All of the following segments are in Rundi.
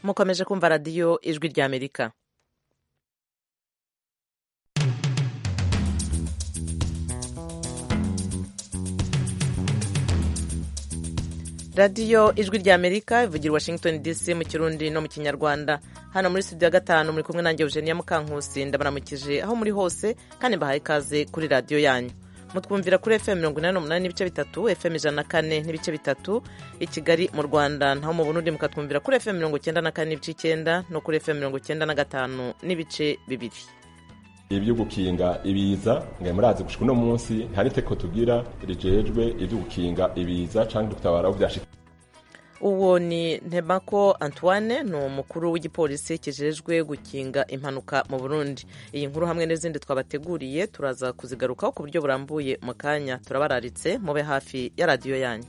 mukomeje kumva radiyo ijwi ry'amerika radiyo ijwi ry'amerika ivugira washington dc mu kirundi no mu kinyarwanda hano muri studio ya gatanu muri kumwe nanjye eugenia mukankusi ndabaramukije aho muri hose kandi mbahaye ikaze kuri radiyo yanyu mutwumvira kuri fm mirongo inani n'umunani n'ibice bitatu fm ijana na kane n'ibice bitatu i kigali mu rwanda naho mu burundi mukatwumvira kuri fm mirongo icyenda na kane n'ibice icyenda no kuri fm mirongo icyenda na gatanu n'ibice bibiri ibyo gukinga ibiza ngo murazi gushika uno munsi nta niteko tugira rijejwe ibyo gukinga ibiza cyangwa gutabara aho byashika uwo ni ntebako antoine ni umukuru w'igipolisi kijejwe gukinga impanuka mu burundi iyi nkuru hamwe n'izindi twabateguriye turaza kuzigarukaho ku buryo burambuye mu kanya turabararitse mube hafi ya radiyo yanyu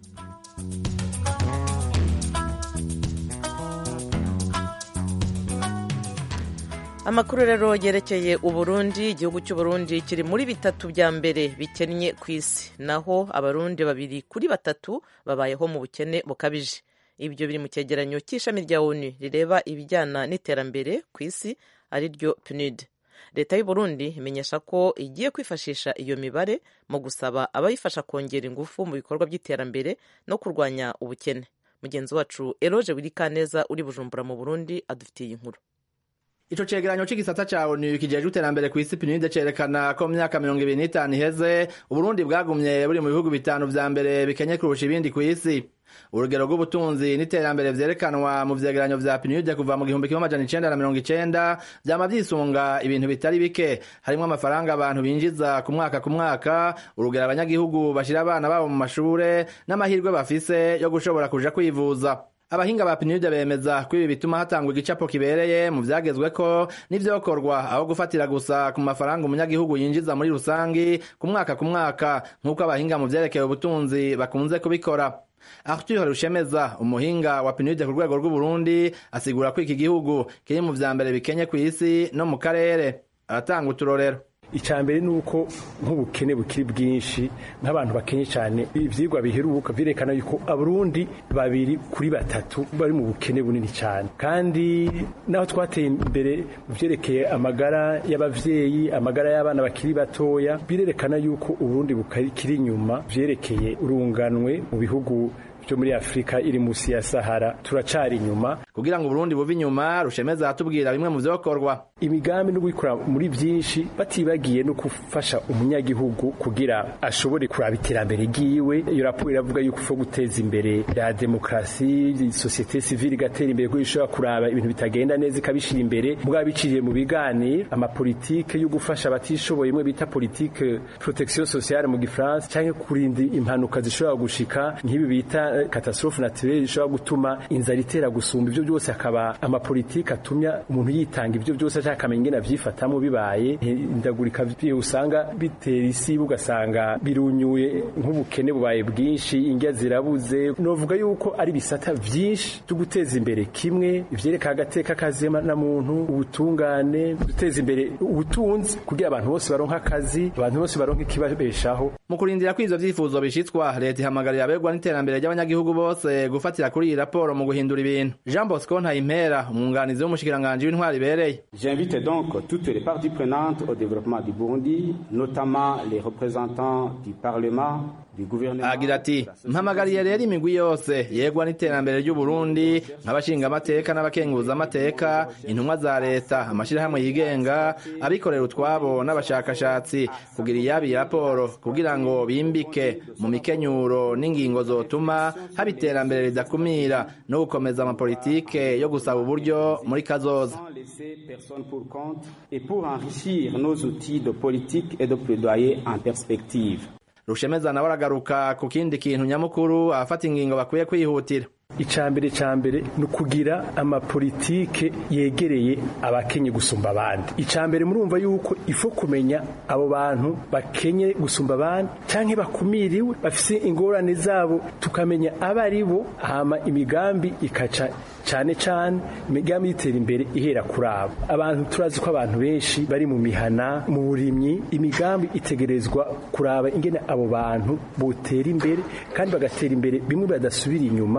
amakuru rero yerekeye uburundi igihugu cy'uburundi kiri muri bitatu bya mbere bikennye ku isi naho abarundi babiri kuri batatu babayeho mu bukene bukabije ibyo biri mu cyegeranyo cy'ishami rya onu rireba ibijyana n'iterambere ku isi ari ryo pnud leta y'uburundi imenyesha ko igiye kwifashisha iyo mibare mu gusaba abayifasha kongera ingufu mu bikorwa by'iterambere no kurwanya ubukene mugenzi wacu eroge wirikaneza uri bujumbura mu burundi adufitiye iyi nkuru Ico cegeranyo c'igisata ca ONU kijejwe iterambere kw'isi PNUD cerekana ko mu myaka mirongo ibiri n'itanu iheze Uburundi bwagumye buri mu bihugu bitanu vya mbere bikenye kurusha ibindi kw'isi urugero rw'ubutunzi n'iterambere vyerekanwa mu vyegeranyo vya PNUD kuva mu gihumbi kimwe amajana icenda na mirongo icenda vyama vyisunga ibintu bitari bike harimwo amafaranga abantu binjiza ku mwaka ku mwaka urugero abanyagihugu bashira abana babo mu mashure n'amahirwe bafise yo gushobora kuja kwivuza abahinga ba PNUD bemeza ko ibi bituma hatangwa igicapo kibereye mu vyagezweko n'ivyokorwa aho gufatira gusa ku mafaranga umunyagihugu yinjiza muri rusangi ku mwaka ku mwaka nk'uko abahinga mu vyerekeye ubutunzi bakunze kubikora Arthur Rushemeza umuhinga wa PNUD ku rwego rw'Uburundi asigura ko iki gihugu kiri mu vya mbere bikenye kw'isi no mu karere aratanga uturorero icambere nuko nk'ubukene bukiri bwinshi nk'abantu bakenye cyane ivyigwa biheruka vyerekana yuko abarundi babiri kuri batatu bari mu bukene bunini cyane kandi naho twateye imbere mu vyerekeye amagara y'abavyeyi amagara y'abana bakiri batoya birerekana yuko uburundi bukiri inyuma vyerekeye urunganwe mu bihugu byo muri Afrika iri musi ya Sahara turacari inyuma kugira ngo Burundi buve inyuma rushemeza atubwira bimwe mu vyokorwa imigambi no gukora muri byinshi batibagiye no gufasha umunyagihugu kugira ashobore kuraba iterambere giwe iyo raporo iravuga yuko ufo guteza imbere ya demokrasi societe civile igatera imbere ko ishobora kuraba ibintu bitagenda neza ikabishira imbere mugabo biciriye mu biganiro amapolitike yo gufasha abatishoboye imwe bita politique protection sociale mu gifaransa canke kurinda impanuka zishobora gushika nk'ibi bita catastrophe naturelle ishobora gutuma inzara itera gusumba ivyo byose akaba amapolitike atumya umuntu yitanga ivyo byose ashaka akamenya ingene avyifatamo bibaye indagurika usanga bitera isi ugasanga birunyuye nk'ubukene bubaye bwinshi indya zirabuze novuga yuko ari bisata vyinshi byo guteza imbere kimwe ivyereka agateka kazema na muntu ubutungane guteza imbere ubutunzi kugira abantu bose baronka akazi abantu bose baronka ikibabeshaho mu kurindira ko ivyo vyifuzo bishitswa leta ihamagarira abegwa n'iterambere ry'abanyagihugu bose gufatira kuri iyi raporo mu guhindura ibintu Jean Bosco Ntayimpera umwunganizi w'umushikiranganji w'intwari ibereye J'invite donc toutes les parties prenantes au développement du Burundi, notamment les représentants du Parlement, du gouvernement. agira ati mpamagariye rero imigwi yose yegwa n'iterambere ry'u Burundi nk'abashinga amateka n'abakenguza amateka intumwa za leta amashirahamwe yigenga abikorera utwabo n'abashakashatsi kugira iyabi raporo kugira ngo bimbike mu mikenyuro n'ingingo zotuma haba iterambere ridakumira no gukomeza amapolitike yo gusaba uburyo muri kazoza laisser personne pour compte et pour enrichir nos outils de politique et de plaidoyer en perspective. rushemeza nawe aragaruka ku kindi kintu nyamukuru abafata ingingo bakwiye kwihutira icambere cambere ni ukugira amapolitike yegereye abakenye gusumba abandi icambere murumva yuko ifo kumenya abo bantu bakenye gusumba abandi canke bakumiriwe bafise ingorane zabo tukamenya abo ari bo hama imigambi ikaca cane cane imigambi y'itera imbere ihera kuri abo abantu turazi ko abantu benshi bari mu mihana mu burimyi imigambi itegerezwa kuraba ingene abo bantu botera imbere kandi bagatera imbere bimwe badasubira inyuma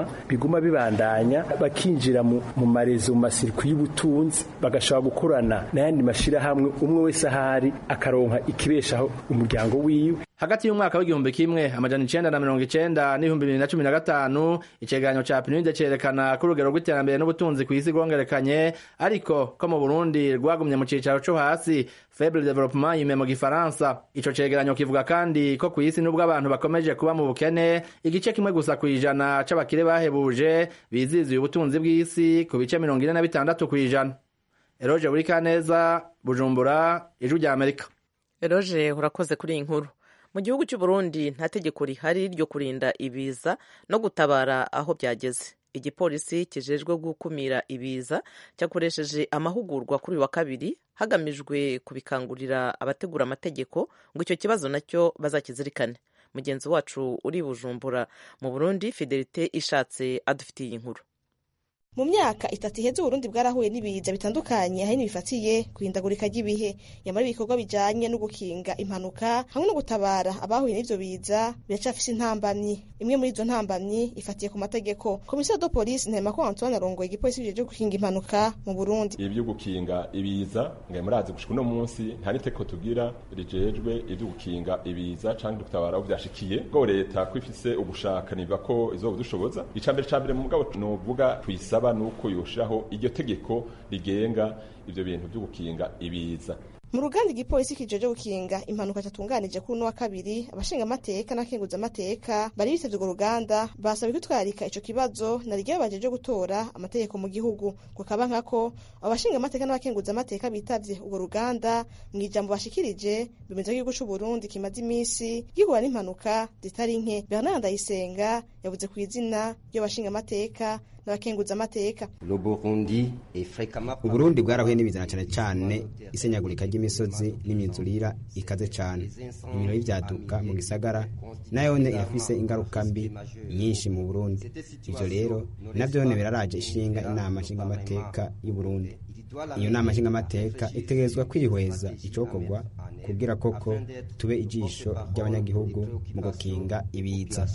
biguma bibandanya bakinjira mu, mu marezo mu masirikwi y'ubutunzi bagashobora gukorana n'ayandi mashirahamwe umwe wese ahari akaronka ikibeshaho umuryango wiwe hagati y'umwaka w'igihumbi kimwe amajana icenda na mirongo icenda n'ibihumbi bibiri na cumi na gatanu icegeranyo ca pinide cerekana ko urugero rw'iterambere n'ubutunzi kw'isi rwongerekanye ariko ko mu burundi rwagumye mu cicaro co hasi faible developement yime mu gifaransa ico cegeranyo kivuga kandi ko kw'isi n'ubwo abantu bakomeje kuba mu bukene igice kimwe gusa kw'ijana c'abakire bahebuje biziziye ubutunzi bw'isi ku bice mirongo ine na bitandatu kw'ijana eroje burikaneza bujumbura ijwi rya amerika eroje urakoze kuri iyi nkuru mu gihugu cy'u Burundi nta tegeko rihari ryo kurinda ibiza no gutabara aho byageze igipolisi kijejwe gukumira ibiza cyakoresheje amahugurwa kuri uyu wa kabiri hagamijwe kubikangurira abategura amategeko ngo icyo kibazo nacyo bazakizirikane mugenzi wacu uri bujumbura mu burundi fidelite ishatse adufitiye iyi nkuru mu myaka itatu iheze uburundi bwarahuye n'ibiza bitandukanye ahanini bifatiye kuhindagurika ry'ibihe nyamara ibikorwa bijanye no gukinga impanuka hamwe no gutabara abahuye n'ivyo biza biracafise intambamyi imwe muri izo ntambamyi ifatiye ku mategeko komisiyo do polisi ntahema ko antoine arongoye igipolisi bijeje gukinga impanuka mu burundi ibi byo gukinga ibiza nge murazi gushika uno munsi nta n'itegeko tugira rijejwe ibyo gukinga ibiza canke gutabara aho vyashikiye ngo leta ko ifise ugushaka niva ko izoba dushoboza icambere cambere mu mugabo novuga tuyisaba bisaba nuko yoshiraho iryo tegeko rigenga ivyo bintu byo gukinga ibiza mu ruganda igipolisi kijeje gukinga impanuka cyatunganije kuri uno wa kabiri abashinga amateka n'akenguza amateka bari bitavye urwo ruganda basabwe kwitwarika ico kibazo na ryo bajeje gutora amategeko mu gihugu kukaba nkako abashinga amateka n'abakenguza amateka bitavye urwo ruganda mu ijambo bashikirije bemeza ko igihugu c'u Burundi kimaze imisi gihura n'impanuka zitari nke Bernard Ndayisenga yavuze ku izina ry'abashinga amateka n'abakenguza amateka uburundi bwarahuye n'ibizana cyane cyane isenyagurika ry'imisozi n'imyuzurira ikaze cyane ibintu y'ibyaduka mu gisagara nayone irafise ingaruka mbi nyinshi mu burundi ivyo rero navyone biraraje ishinga inama nshingamateka y'uburundi iyo nama nshingamateka itegerezwa kwihweza icokorwa kugira koko tube ijisho ry'abanyagihugu mu gukinga ibiza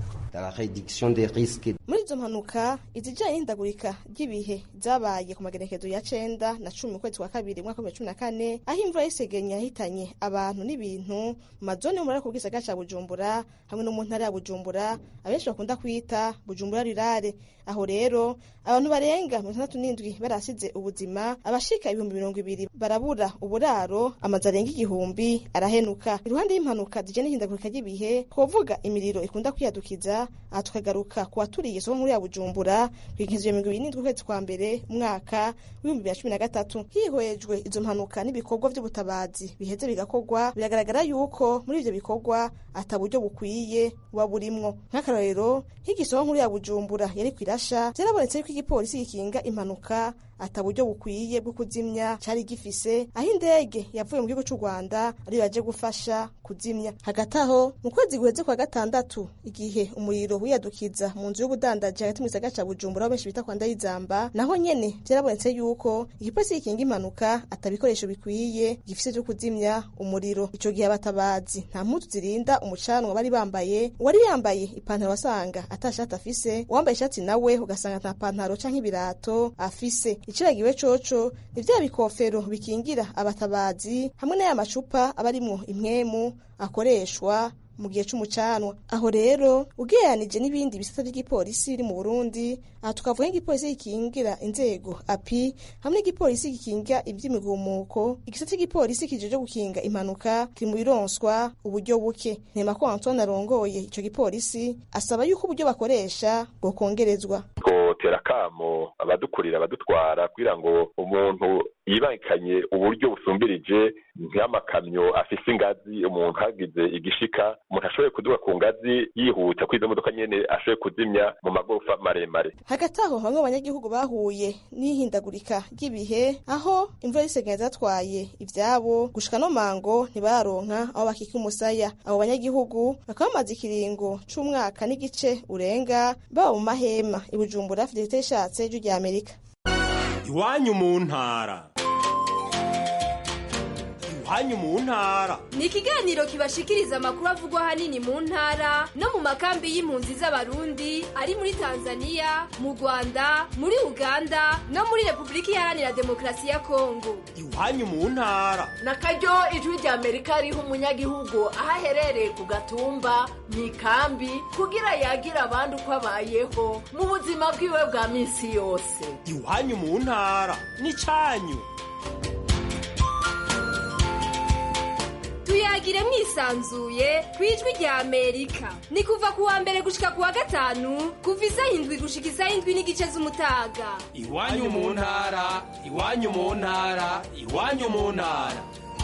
muri izo mpanuka izijanye n'ihindagurika ry'ibihe zabaye ku magenekezo ya cenda na cumi mu kwezi kwa kabiri mwaka wa cumi na kane aho imvura y'isegenya yahitanye abantu n'ibintu mu mazone yo muri ako gisagara ca bujumbura hamwe no mu ntara ya bujumbura abenshi bakunda kwita bujumbura rirare aho rero abantu barenga mirongo itandatu n'indwi barasize ubuzima abashika ibihumbi mirongo ibiri barabura uburaro amazu arenga igihumbi arahenuka iruhande y'impanuka zijanye n'ihindagurika ry'ibihe twovuga imiriro ikunda kwiyadukiza aha tukagaruka ku baturiye isoko nkuru ya bujumbura kw'inkizwe mirongo ibiri n'indwi ukwezi kwa mbere umwaka w'ibihumbi bibiri na cumi na gatatu hihwejwe izo mpanuka n'ibikorwa vy'ubutabazi biheze bigakorwa biragaragara yuko muri ivyo bikorwa ata buryo bukwiye buba burimwo nk'akarorero nk'igisoko nkuru ya bujumbura yari kwirasha vyarabonetse yuko igipolisi gikinga impanuka ata buryo bukwiye bwo kuzimya cari gifise aho indege yavuye mu gihugu c'u Rwanda ariyo yaje gufasha kuzimya hagati aho mu kwezi guheze kwa gatandatu igihe umuriro wiyadukiza mu nzu y'ubudandaji hagati mu gisagara ca Bujumbura aho benshi bita kwa Ndayizamba naho nyene vyarabonetse yuko igipolisi gikinga impanuka ata bikoresho bikwiye gifise vyo kuzimya umuriro ico gihe abatabazi nta mpuzu zirinda umucanwa bari bambaye uwari yambaye ipantaro wasanga atashati afise uwambaye ishati nawe ugasanga nta pantaro canke ibirato afise iciragiwe coco ni vya bikofero bikingira abatabazi hamwe n'aya macupa aba arimwo impwemu akoreshwa mu gihe c'umucanwa aho rero ugereranije n'ibindi bisata vy'igipolisi biri mu Burundi aha tukavuga nk'igipolisi gikingira inzego api hamwe n'igipolisi gikinga ivy'imigumuko igisata cy'igipolisi kijeje gukinga impanuka kiri mu bironswa uburyo buke ntema ko Antoine arongoye ico gipolisi asaba yuko uburyo bakoresha bwokongerezwa twotera kamo abadukurira abadutwara kugira ngo umuntu yibangikanye uburyo busumbirije nk'amakamyo afise ingazi umuntu hagize igishika umuntu ashoboye kuduga ku ngazi yihuta kwizo modoka nyene ashoboye kuzimya mu magorofa maremare hagati aho bamwe mu banyagihugu bahuye n'ihindagurika ry'ibihe aho imvura y'isegenya zatwaye ivyabo gushika no mango ntibararonka aho bakika umusaya abo banyagihugu bakaba bamaze ikiringo c'umwaka n'igice urenga baba mu mahema ibujumbura fidelite ishatse ijwi rya amerika iwanyu mu ntara iwanyu mu ntara ni ikiganiro kibashikiriza amakuru avugwa ahanini mu ntara no mu makambi y'impunzi z'abarundi ari muri tanzania mu rwanda muri uganda no muri repubulika iharanira demokarasi ya kongo iwanyu mu ntara na karyo ijwi rya amerika riha umunyagihugu aho aherereye ku gatumba mu ikambi kugira yagira abandi uko abayeho mu buzima bwiwe bwa minsi yose iwanyu mu ntara n'icyanyu tuyagire mwisanzuye ku ijwi rya amerika ni kuva ku wa mbere gushika ku wa gatanu kuva isaha indwi gushika isaha indwi n'igice z'umutaga iwanyu mu ntara iwanyu mu ntara iwanyu mu ntara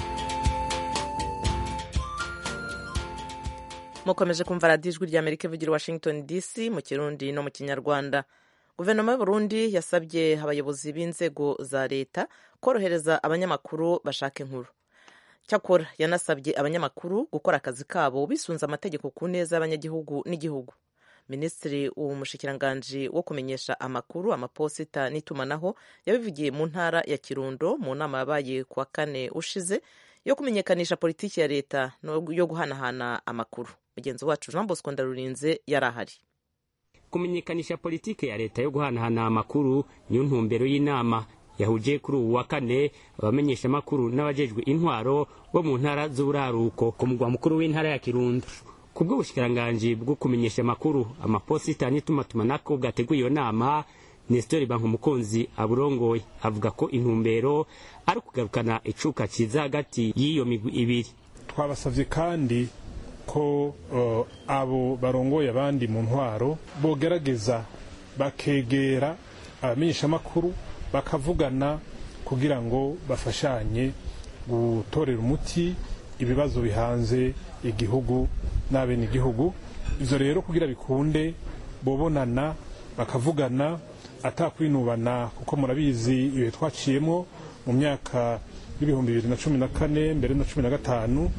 mukomeje kumva radiyo ijwi rya amerika ivugira washington dc mu kirundi no mu kinyarwanda guverinoma y'uburundi yasabye abayobozi b'inzego za leta korohereza abanyamakuru bashaka inkuru cyakora yanasabye abanyamakuru gukora akazi kabo bisunze amategeko ku neza y'abanyagihugu n'igihugu minisitiri umushikiranganji wo kumenyesha amakuru amaposita n'itumanaho yabivugiye mu ntara ya kirundo mu nama yabaye ku wa kane ushize yo kumenyekanisha politiki ya leta yo guhanahana amakuru mugenzi wacu jean bosco ndarurinze yari ahari kumenyekanisha politiki ya leta yo guhanahana amakuru niyo ntumbero y'inama yahuje kuri ubu wa kane abamenyeshamakuru n'abajejwe intwaro bo mu ntara z'uburaruko ku mugwa mukuru w'intara ya kirundo ku bw'ubushikiranganji bwo kumenyesha amakuru amaposita n'itumatumanako bwateguye iyo nama nestori bankumukunzi aburongoye avuga ko intumbero ari ukugarukana icuka ciza hagati y'iyo migwi ibiri twabasavye kandi ko uh, abo barongoye abandi mu ntwaro bogerageza bakegera abamenyeshamakuru bakavugana kugira ngo bafashanye gutorera umuti ibibazo bihanze igihugu n'abene igihugu ivyo rero kugira bikunde bobonana bakavugana atakwinubana kuko murabizi ibihe twaciyemo mu myaka y'ibihumbi bibiri na cumi na kane mbere na cumi na gatanu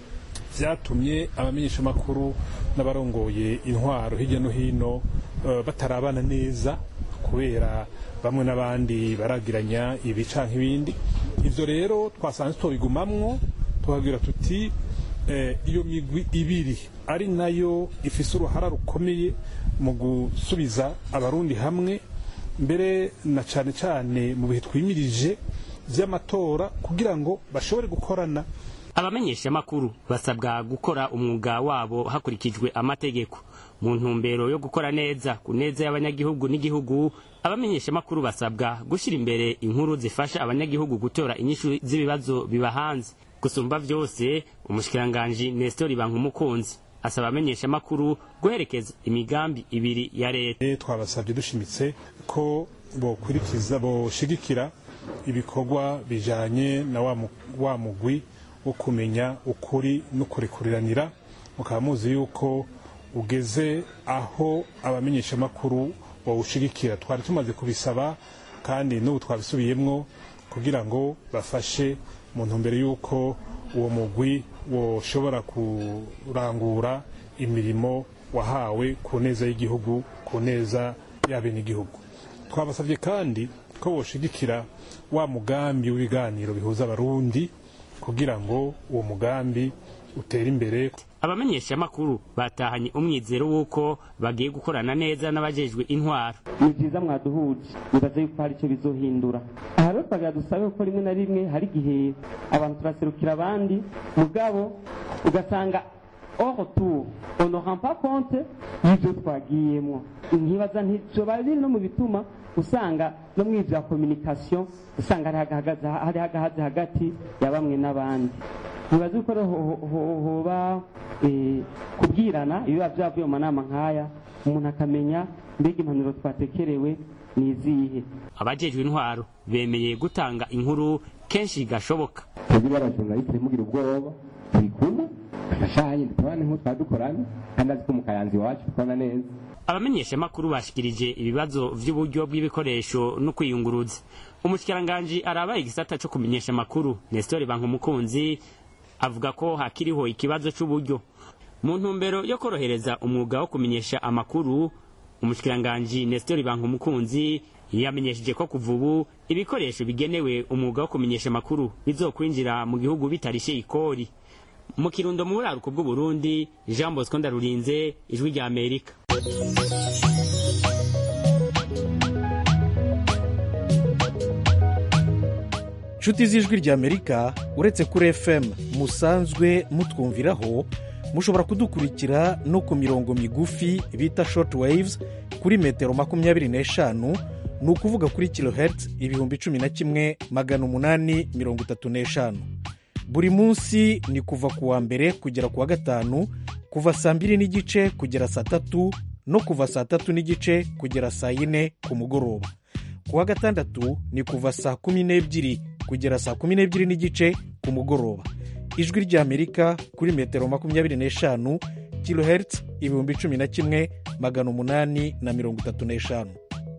vyatumye abamenyeshamakuru n'abarongoye intwaro hirya no hino uh, batarabana neza kubera bamwe n'abandi baragiranya ibi canke ibindi ivyo rero twasanze tubigumamwo tukagira tuti eh, iyo migwi ibiri ari nayo ifise uruhara rukomeye mu gusubiza abarundi hamwe mbere na cane cane mu bihe twimirije vy'amatora kugira ngo bashobore gukorana abamenyeshamakuru basabwa gukora umwuga wabo hakurikijwe amategeko mu ntumbero yo gukora neza ku neza y'abanyagihugu n'igihugu abamenyeshamakuru basabwa gushyira imbere inkuru zifasha abanyagihugu gutora inyishu z'ibibazo biba hanze gusumba vyose umushikiranganji nestor bankumukunzi asaba abamenyeshamakuru guherekeza imigambi ibiri ya leta twabasabye dushimitse ko bokurikiza boshigikira ibikorwa bijanye na wa mugwi wo kumenya ukuri no kurikuriranira mukaba muzi yuko ugeze aho abamenyeshamakuru bawushigikira twari tumaze kubisaba kandi n'ubu twabisubiyemwo kugira ngo bafashe mu ntumbero y'uko uwo mugwi woshobora kurangura imirimo wahawe ku neza y'igihugu ku neza y'abenegihugu twabasabye kandi ko boshigikira wa mugambi w'ibiganiro bihuza abarundi kugira ngo uwo mugambi utere imbere abamenyeshamakuru batahanye umwizero w'uko bagiye gukorana neza n'abajejwe intwaro ni byiza mwaduhuje nibaza yuko hari icyo bizohindura aha rero twagira dusabe ko rimwe na rimwe hari igihe abantu turaserukira abandi mugabo ugasanga or tour on ne rend pas compte y'ibyo twagiyemo nkibaza nticoba biri no mu bituma usanga no mu ibya communication usanga hari hagahaze hagati ya bamwe n'abandi ntibazi ko hoba kubwirana ibiba byavuye mu manama nk'aya umuntu akamenya mbega impanuro twatekerewe ni izihe abajejwe intwaro bemeye gutanga inkuru kenshi gashoboka twebwe abajurnaliste mugira ubwoba turi kumwe agashanye ntitubane nk'uko twadukorana kandi azi ko mu kayanza iwacu dukorana neza abamenyeshamakuru bashikirije ibibazo vy'uburyo bw'ibikoresho no kwiyunguruza umushikiranganji arabaye igisata co kumenyesha amakuru nestor bankumukunzi avuga ko hakiriho ikibazo c'uburyo mu ntumbero yo korohereza umwuga wo kumenyesha amakuru umushikiranganji nestor bankumukunzi yamenyesheje ko kuva ubu ibikoresho bigenewe umwuga wo kumenyesha amakuru bizokwinjira mu gihugu bitarishe ikori mu kirundo mu buraruko bw'uburundi jean bosco ndarurinze ijwi rya amerika nshuti z'ijwi ry'amerika uretse kuri fm musanzwe mutwumviraho mushobora kudukurikira no ku mirongo migufi bita short waves kuri metero makumyabiri n'eshanu ni ukuvuga kuri kilohertz ibihumbi cumi na kimwe magana umunani mirongo itatu n'eshanu buri munsi ni kuva ku wa mbere kugera ku wa gatanu kuva saa mbiri n'igice kugera saa tatu no kuva saa tatu n'igice kugera saa yine ku mugoroba ku wa gatandatu ni kuva saa kumi n'ebyiri kugera saa kumi n'ebyiri n'igice ku mugoroba ijwi ry'amerika kuri metero makumyabiri n'eshanu kilohertz ibihumbi cumi na kimwe magana umunani na mirongo itatu n'eshanu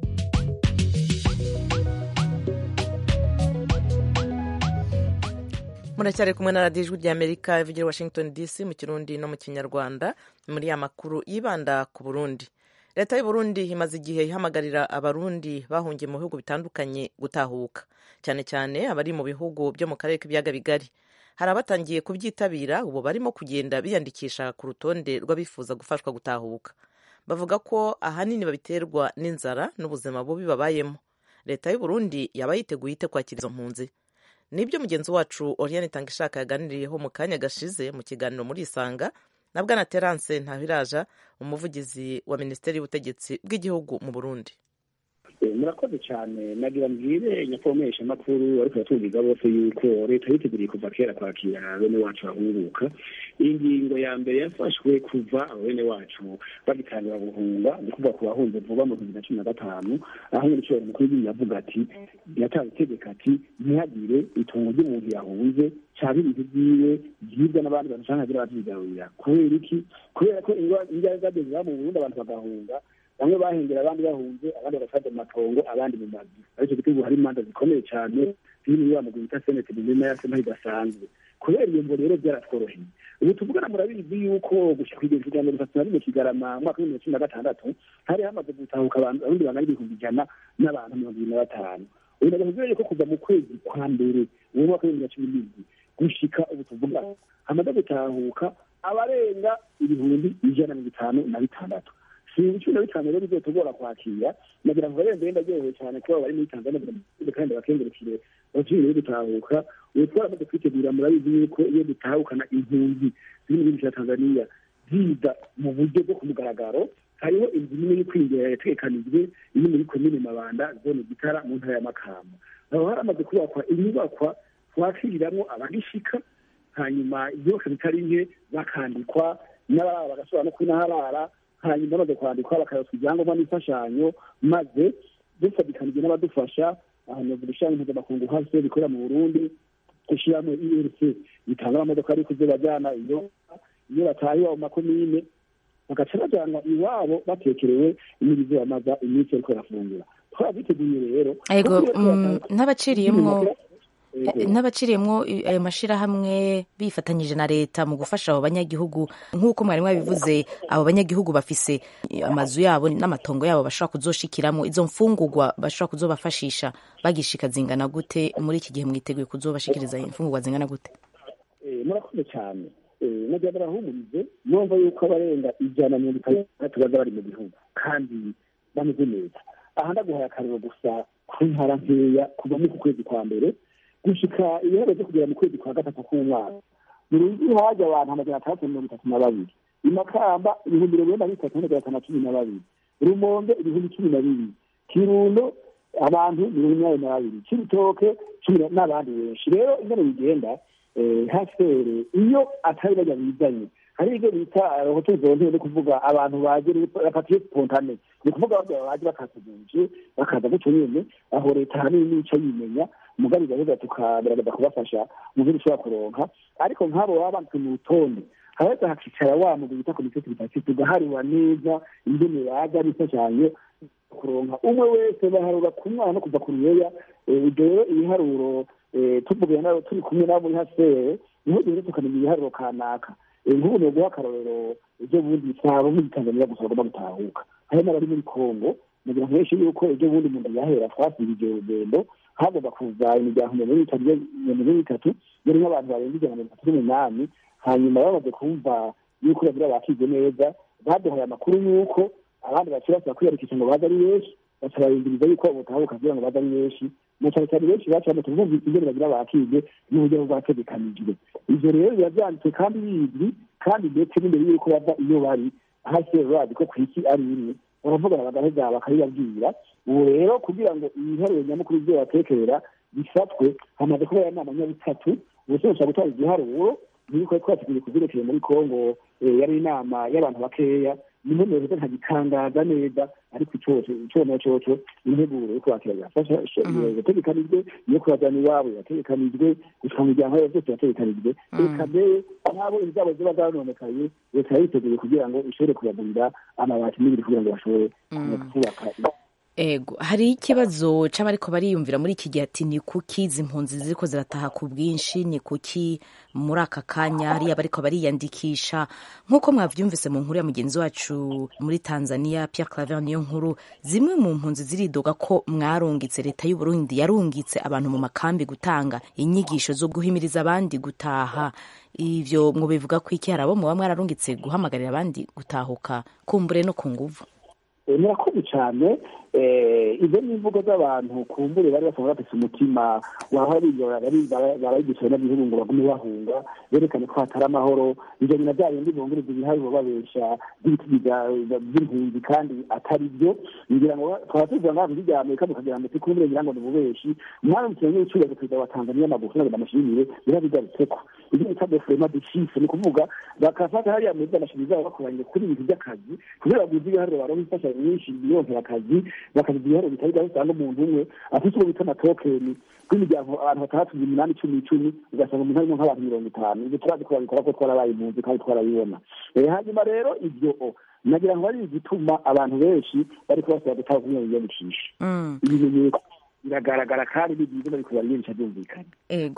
muracyari kumwe na radiyo ijwi ry'amerika ivugira washington dc mu kirundi no mu kinyarwanda muri ya makuru yibanda ku burundi leta y'uburundi imaze igihe ihamagarira abarundi bahungiye mu bihugu bitandukanye gutahuka cyane cyane abari mu bihugu byo mu karere k'ibiyaga bigari hari abatangiye kubyitabira ubu barimo kugenda biyandikisha ku rutonde rw'abifuza gufashwa gutahuka bavuga ko ahanini babiterwa n'inzara n'ubuzima bubi babayemo leta y'uburundi yaba yiteguye ite kwakira izo mpunzi nibyo mugenzi wacu oriane tangishaka yaganiriyeho mu kanya gashize mu kiganiro muri isanga na bwana terance ntabiraja umuvugizi wa minisiteri y'ubutegetsi bw'igihugu mu burundi murakoze cyane nagira mbwire nyakubahwa makuru ariko batubwiza bose yuko leta yiteguriye kuva kera kwakira bene wacu bahunguka iyi ngingo ya mbere yafashwe kuva bene wacu bagitangira guhunga ni kuvuga ku bahunze vuba mu bihumbi na cumi na gatanu aho nyine icyubahiro mukuru w'igihugu yavuga ati yatanze itegeko ati ntihagire itongo ry'umuntu yahunze cyangwa ibintu byiwe byibwa n'abandi bantu cyangwa hagira ababyigarurira kubera iki kubera ko indwara zageze mu burundi abantu bagahunga bamwe bahengera abandi bahunze abandi bagafata mu matongo abandi mu mazu aricyo gituma hari imanza zikomeye cyane ziri muri wa mugwi bita senete muzima ya sena idasanzwe kubera iyo mvo rero byaratworoheye ubu tuvugana murabizi yuko gushika kwigeza ijana mirongo itatu na rimwe kigarama umwaka w'ibihumbi cumi na gatandatu hari hamaze gutahuka abantu abarundi bangana ibihumbi ijana n'abantu mirongo ibiri na batanu ubu ndagavuze yuko kuva mu kwezi kwa mbere uwo mwaka w'ibihumbi na cumi n'indwi gushika ubu tuvuga hamaze gutahuka abarenga ibihumbi ijana na mirongo itanu na bitandatu ibihumbi cumi na bitanu rero bizotugora kwakira nagira ngo barenze wenda aryohewe cyane kuba bari muri tanzania kandi bakengurukire bakiri gutahuka ubu twaramaze kwitegura murabizi yuko iyo dutahukana impunzi ziri mu gihugu cya tanzania ziza mu buryo bwo ku mugaragaro hariho inzu nini yo kwinjira yatekanijwe iri muri komine mabanda zone gitara mu ntara ya makamba aho haramaze kubakwa inyubakwa twakiriramwo abagishika hanyuma ibyose bitari nke bakandikwa n'abarara bagashobora no kwinaharara hanyuma bamaze kwandikwa bakayoswa ibyangombwa n'imfashanyo maze dufatikanije n'abadufasha ahantu ishami mpuzamakungu hasi rikorera mu burundi ishyiramo irc bitanga amamodoka ari kuze bajyana iyo iyo bataye iwabo mu makomine bagaca bajyanwa iwabo batekerewe imirizo yamaza iminsi ariko barafungura twabiteguye rero n'abaciriyemwo n'abaciriyemwo ayo mashyirahamwe bifatanyije na leta mu gufasha abo banyagihugu nk'uko mwari mwabivuze abo banyagihugu bafise amazu yabo n'amatongo yabo bashobora kuzoshikiramo izo mfungurwa bashobora kuzobafashisha bagishika zingana gute muri iki gihe mwiteguye kuzobashikiriza imfungurwa zingana gute murakoze cyane nagira barahumurize numva yuko abarenga ijana na mirongo itandatu baza bari mu gihugu kandi bameze neza aha ndaguhaye akariro gusa ku ntara nkeya kuva muri ku kwezi kwa mbere gushika ibiharuro byo kugera mu kwezi kwa gatatu k'umwaka mu rugi haje abantu amajana atandatu mirongo itatu na babiri imakamba ibihumbi mirongo ine na bitatu n'amajana atanu na cumi na babiri rumonge ibihumbi cumi na bibiri kirundo abantu mirongo inani na babiri cibitoke cumi n'abandi benshi rero ingene bigenda hasere iyo atari bajya bizanye hari ibyo bita hotel zonte ni kuvuga abantu baje rapatiye spontane ni kuvuga baje bakatuguje bakaza gutyo nyene aho leta hanini nico yimenya mugabe gahunda tukagerageza kubafasha mu byo dushobora kuronka ariko nk'abo baba banditse mu rutonde haheza hakicara wa mugwi bita komite bitatu tugaharura neza ingene baza n'imfashanyo kuronka umwe wese baharura ku mwana kuva ku ruyeya rero ibiharuro tuvugana nabo turi kumwe nabo muri hasere niho duhita tukamenya ibiharuro kanaka nk'ubu ni guha akarorero ibyo bundi sabo muri tanzania gusa bagomba gutahuka hari n'abari muri kongo mugira ngo benshi yuko ejo bundi umuntu yahera twasibije urugendo hagomba kuza imiryango mirongo itatu mirongo itatu yari nk'abantu barenga ijana na mirongo itatu n'umunani hanyuma bamaze kumva yuko bagira bakize neza baduhaye amakuru yuko abandi bakiri basaba kwiyandikisha ngo baze ari benshi baca barindiriza yuko butahuka kugira ngo baze ari benshi na cyane cyane benshi baca bamaze bumvise ingene bagira bakige n'uburyo bwategekanijwe ivyo rero biba vyanditse kandi bizwi kandi ndetse n'imbere yuko bava iyo bari hasi bazi ko kw'isi ari imwe baravugana bagaheza bakabibabwira ubu rero kugira ngo ibiharuro nyamukuru vyo batekerera bifatwe hamaze kuba ya nama nyabutatu ubuse bushobora gutwara igiharuro niko twateguye kuvyerekeye muri kongo yari inama y'abantu bakeya nimwe mu bihe ntagitangaza neza ariko icoco icona coco integuro yo kwakira yafasha yategekanijwe iyo kubajana iwabo yategekanijwe gushika mu miryango yabo vyose yategekanijwe reka mbere n'abo izabo ziba zanonekaye leta yayiteguye kugira ngo ishobore kubagurira amabati n'ibiri kugira ngo bashobore kubaka ego hari ikibazo c'abariko bariyumvira muri iki gihe ati ni kuki izi mpunzi ziriko zirataha ku bwinshi ni kuki muri aka kanya hariya bariko bariyandikisha nk'uko mwavyumvise mu nkuru ya mugenzi wacu muri tanzania pierre claver niyo nkuru zimwe mu mpunzi ziridoga ko mwarungitse leta y'uburundi yarungitse abantu mu makambi gutanga inyigisho zo guhimiriza abandi gutaha ivyo ngo bivuga ko iki hari abo muba mwararungitse guhamagarira abandi gutahuka kumbure no ku nguvu murakoze cyane izo ni imvugo z'abantu kumbure bari basanzwe bafise umutima barayigisha n'abihugu ngo bagume bahunga berekane ko hatari amahoro ivyo nyina bya bindi bongureza ibiharuro babesha by'ibiti by'impunzi kandi atari byo ngira ngo twaba tuvuga ngaho muri rya amerika mukagira ngo tikumbure ngira ngo ni ububeshi umwana mukino w'icuruzwa perezida wa tanzania magufu nagenda amashimire biba bigarutseko ibyo bita defurema deshise ni ukuvuga bakafata hariya muri z'amashuri zabo bakoranye kuri ibintu by'akazi kugira ngo bize ibiharuro baronke imfashanyo nyinshi bironkera akazi bakaziga ibiharuro bitari byaho usanga umuntu umwe afite uwo bita amatokeni rw'imiryango abantu batandatu umunani icumi icumi ugasanga umuntu harimo nk'abantu mirongo itanu ibyo turazi ko babikora ko twarabaye impunzi kandi twarabibona hanyuma rero ibyo nagira ngo ari igituma abantu benshi bariko basaba gutanga kumwe biyandikisha ibimenyetso biragaragara kandi ni byiza bariko bariyandikisha byumvikana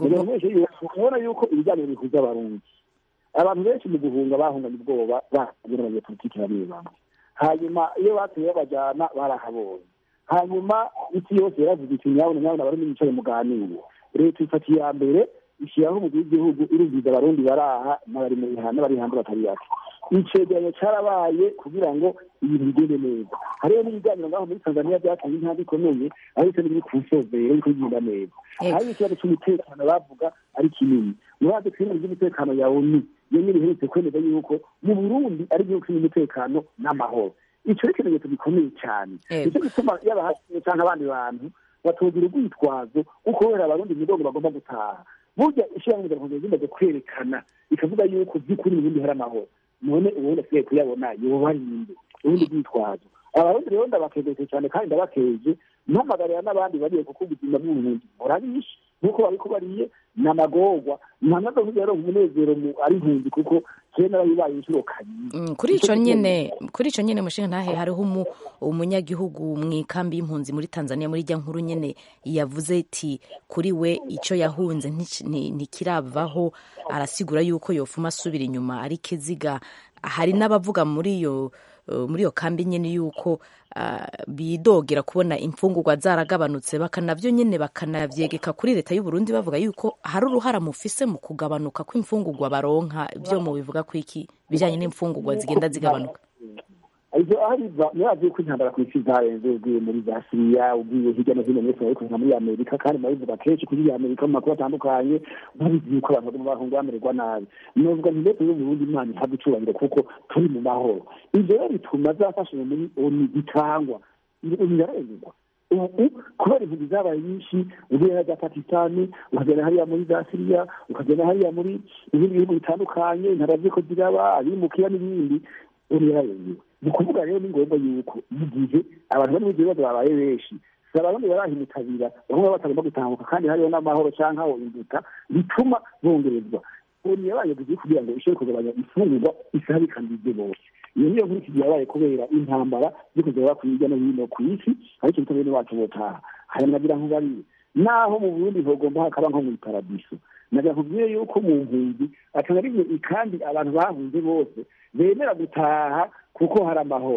ubona yuko ibiganiro bihuza abarundi abantu benshi mu guhunga bahunganye ubwoba bahagira abanyepolitiki bamwe bamwe hanyuma iyo bateye babajyana barahabonye hanyuma isi yose yaravuze iti nyabona nyabona abarundi mwicaye muganire leta ifata iya mbere ishyiraho umugwi w'igihugu irubwiza abarundi baraha n'abari muri hanze n'abari hanze batari bake icegeranyo cyarabaye kugira ngo ibintu bigende neza hariho n'ibiganiro ngaho muri tanzania byateye intambwe ikomeye ariko n'ibiri ku nsozero biriko bigenda neza hari ikibazo cy'umutekano bavuga ari kinini murazi twirinde ry'umutekano ya onu iyo nyine iherutse kwemeza yuko mu burundi ari igihugu kirimo umutekano n'amahoro ico ni ikimenyetso gikomeye cyane nicyo gituma yaba hasi canke abandi bantu batogira urwitwazo uko wera abarundi imigongo bagomba gutaha burya ishirahamwe ryakunze rimaze kwerekana ikavuga yuko by'ukuri mu burundi hari amahoro none ubundi asigaye kuyabona yoba ari inde ubundi bwitwazo abarundi rero ndabakejeje cyane kandi ndabakeje mpamagarira n'abandi bariye kuko ubuzima bw'uburundi burabishe nk'uko babiko bariye n'amagorwa ntanazo rero umunezero ari impunzi kuko kera narabibaye inshuro kabiri kuri ico nyene kuri ico nyene mushinga ntahe hariho umunyagihugu mu ikambi y'impunzi muri tanzania muri rya nkuru nyene yavuze iti kuri we ico yahunze ntikiravaho arasigura yuko yofuma asubira inyuma ari kiziga hari n'abavuga muri iyo muri iyo kambi nyene yuko bidogera kubona imfungurwa zaragabanutse bakanavyo nyene bakanavyegeka kuri leta y'u Burundi bavuga yuko hari uruhara mufise mu kugabanuka kw'imfungurwa baronka byo mu bivuga ko iki bijanye n'imfungurwa zigenda zigabanuka ibyo abiva murazi ko intambara ku isi zarenze ugiye muri za siriya ugiye hirya no hino mwese ariko nka muri amerika kandi murabivuga kenshi kuri amerika mu makuru atandukanye babizi yuko abantu baguma bahunga bamererwa nabi novuga nti leta y'uburundi imana ihabwa icubahiro kuko turi mu mahoro ivyo rero bituma zafashije muri oni zitangwa birarengerwa ubu kubera impunzi zabaye nyinshi ugenda za pakistani ukagenda hariya muri za siriya ukagenda hariya muri ibindi bihugu bitandukanye intara ziko ziraba abimukira n'ibindi oni yararengewe ni ukuvuga rero ni ngombwa yuko mu gihe abantu bari mu bibazo babaye benshi si abarundi barahimutabira bamwe batagomba gutambuka kandi hariho n'amahoro canke aho imbuta bituma bongerezwa oni yabaye guzi kugira ngo ishobore kugabanya imfungurwa isabikanije bose iyo niyo nkuru kigiye yabaye kubera intambara ziko ziraba ku hirya no hino ku isi ariko bituma bene wacu botaha hanyuma nagira nkubariye naho mu burundi hogomba hakaba nko mu iparadiso nagira nkubwire yuko mu mpunzi akaba ari kandi abantu bahunze bose bemera gutaha kuko hari amahoro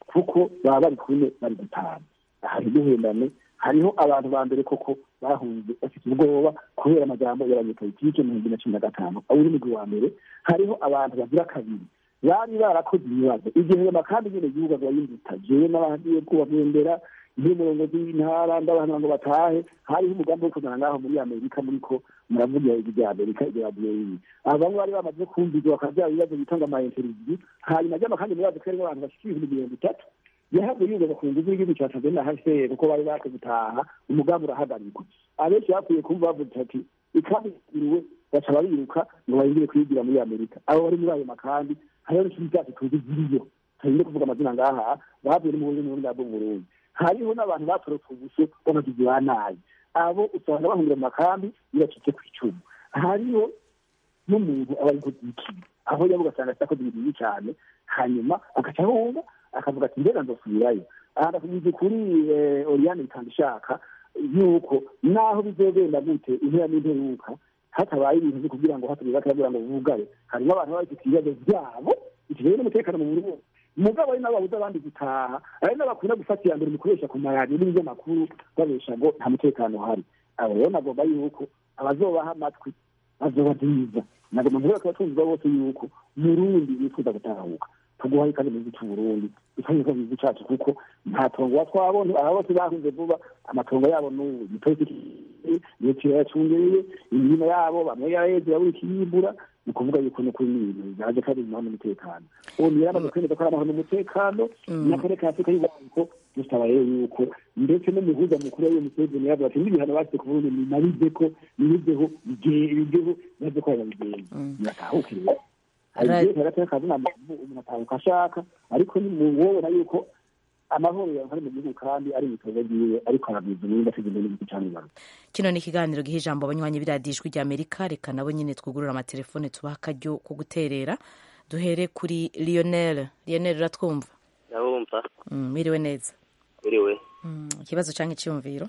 kuko baba bari kumwe bari gutanu aha ntiduhendane hariho abantu ba mbere koko bahunze bafite ubwoba kubera amajambo y'abanyepolitike mu bihumbi na cumi na gatanu abo uri mugwi wa mbere hariho abantu bagira kabiri bari barakoze ibibazo igihe amakambi nyene gihugu agaba yimbuta jewe n'abagiye kubagendera iyo umurongozi w'intara ndabahanura ngo batahe hariho umugambi wo kuzana ngaho muri amerika muriko muravugira ijwi rya amerika iryo radiyo yiwe aba bamwe bari bamaze kumvizwa bakavyara ibibazo bitanga ama interview hanyuma ry'amakandi muri bazi ko harimwo abantu bashika ibihumbi mirongo itatu yahavuye yugaza ku nguvu y'igihugu cya tanzania hase kuko bari baje gutaha umugambi urahagarikwa abenshi bapfuye kumva bavuze ati ikambi yiriwe baca bariruka ngo bahindure kwigira muri amerika abo bari muri ayo makambi hariho n'ikindi cyacu tuzi ziriyo turinde kuvuga amazina ngaha bavuye n'umuhuzi n'ubundi bwo mu burundi hariho n'abantu batorotse ubuso b'amagizi ba nabi abo usanga bahungira mu makambi biracitse ku icumu hariho n'umuntu aba ari kuzikiye aho yaba ugasanga atakoze ibintu bibi cyane hanyuma agaca ahunga akavuga ati mbega nzosubirayo aha ndakugize kuri oriyane bitanga ishaka yuko naho bizogenda gute impera n'imperuka hatabaye ibintu byo kugira ngo hatabiza akagira ngo bugaye harimo abantu baba bafite ibibazo byabo bitewe n'umutekano mu burundi mugabo ari n'ababuza abandi gutaha ari n'abakunda gufata iya mbere mu kubesha ku maradiyo n'ibinyamakuru babesha ngo nta mutekano uhari abo rero nagomba yuko abazobaha amatwi bazoba byiza nagomba mvuga ko abatunzwa bose yuko murundi bifuza gutahuka tuguhaye kandi mu gihugu cy'uburundi ikibazo ko gihugu cyacu kuko nta tongo wa twabonye aba bose bahunze vuba amatongo yabo n'ubu igipolisi leta yacungereye imirimo yabo bamwe yaraheze yabura ikiyimbura ni ukuvuga yuko no kuri n'ibintu bizaje kandi bimuha n'umutekano ubu niyo yamaze kwemeza ko ari amahoro n'umutekano n'akarere ka afurika y'ubuhariko dusaba rero yuko ndetse n'umuhuza mukuru w'iyo museveni yavuga ati n'ibihano bashyize ku burundi nimabize ko nibizeho bigeho bize ko babigenza biratahukiriwe hari igihe hagati y'akazi umuntu atahuka ashaka ariko nimubona yuko amahoro yawe ari mu gihugu kandi ari ibikorwa byiwe ariko arabwiza ubundi afite n'igihugu cyane kino ni ikiganiro giha ijambo abanywanyi b'iradiyo ijwi rya amerika reka nabo nyine twugurura amatelefone tubaha akaryo ko guterera duhere kuri lionel lionel uratwumva ndabumva mwiriwe neza mwiriwe ikibazo cyangwa icyumviro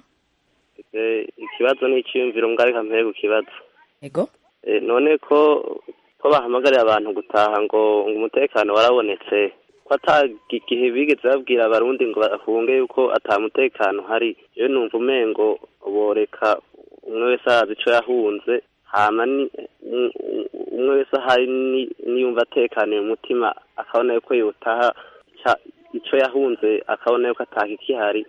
ikibazo ni icyumviro mbwa reka mpere ku kibazo ego none ko ko bahamagarira abantu gutaha ngo ngo umutekano warabonetse ko igihe bigeze babwira abarundi ngo bahunge yuko atamutekano hari yewe numva umengo boreka umwe wese arazi icyo yahunze hama umwe wese ahari niyumva atekaniye umutima akabona yuko yotaha icyo yahunze akabona yuko ataka ikihari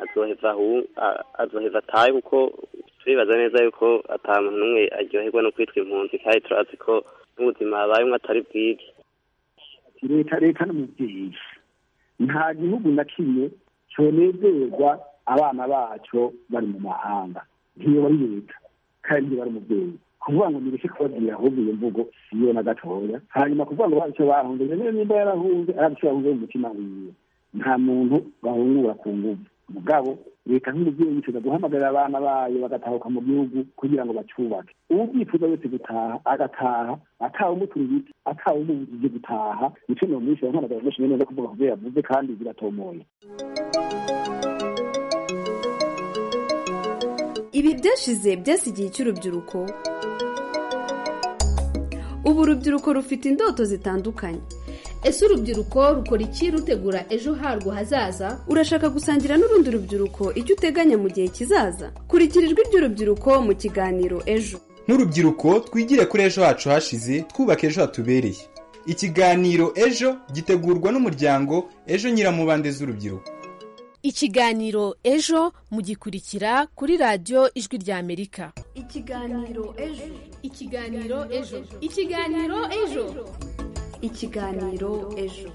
azoheva atahe kuko turibaza neza yuko ata muntu n'umwe aryoherwa no kwitwa impunzi kandi turazi ko n'ubuzima habayemo atari bwiza leta leta n'umubyeyi nta gihugu na kimwe cyonezerwa abana bacyo bari mu mahanga ntiyo bari leta kandi ntiyo bari umubyeyi kuvuga ngo nireke kubabwira ahubwo iyo mvugo siyo na gatoya hanyuma kuvuga ngo bazi icyo bahunze niyo nimba yarahunze arazi icyo yahunze mu mutima wiwe nta muntu bahungura ku nguvu mugabo leta nk'umubyeyi yifuza guhamagarira abana bayo bagatahuka mu gihugu kugira ngo bacyubake ubu byifuza wese gutaha agataha atawe umutura ibiti atawe umubujije gutaha nicyo ni umwishyura nkamagara menshi neza kuvuga ku byo yavuze kandi biratomoye ibi byashize byasigiye cy'urubyiruko ubu urubyiruko rufite indoto zitandukanye ese urubyiruko rukora iki rutegura ejo harwo hazaza urashaka gusangira n'urundi rubyiruko icyo uteganya mu gihe kizaza kurikira ijwi ry'urubyiruko mu kiganiro ejo nk'urubyiruko twigire kuri ejo hacu hashize twubaka ejo hatubereye ikiganiro ejo gitegurwa n'umuryango ejo nyiramubande z'urubyiruko ikiganiro ejo mugikurikira kuri radiyo ijwi rya amerika ikiganiro ejo ikiganiro ejo ikiganiro ejo ikiganiro ejo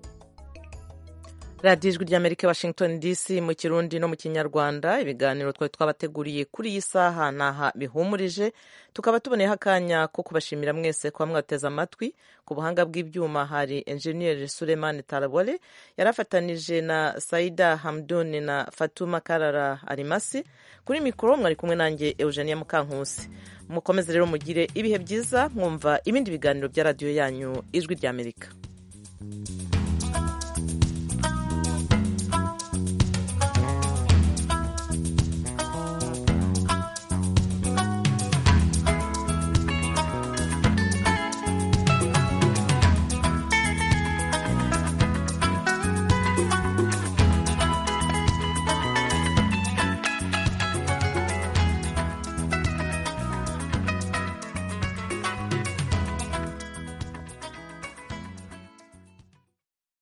radiyo ijwi ry'amerika washington dc mu kirundi no mu kinyarwanda ibiganiro twari twabateguriye kuri iyi saha ntaha bihumurije tukaba tuboneyeho akanya ko kubashimira mwese kuba mwateze amatwi ku buhanga bw'ibyuma hari enjeniyeri sulemani tarabole yarafatanije na saida hamduni na fatuma karara arimasi kuri mikoro mwari kumwe nanjye eugenia mukankusi mukomeze rero mugire ibihe byiza mwumva ibindi biganiro bya radiyo yanyu ijwi ry'amerika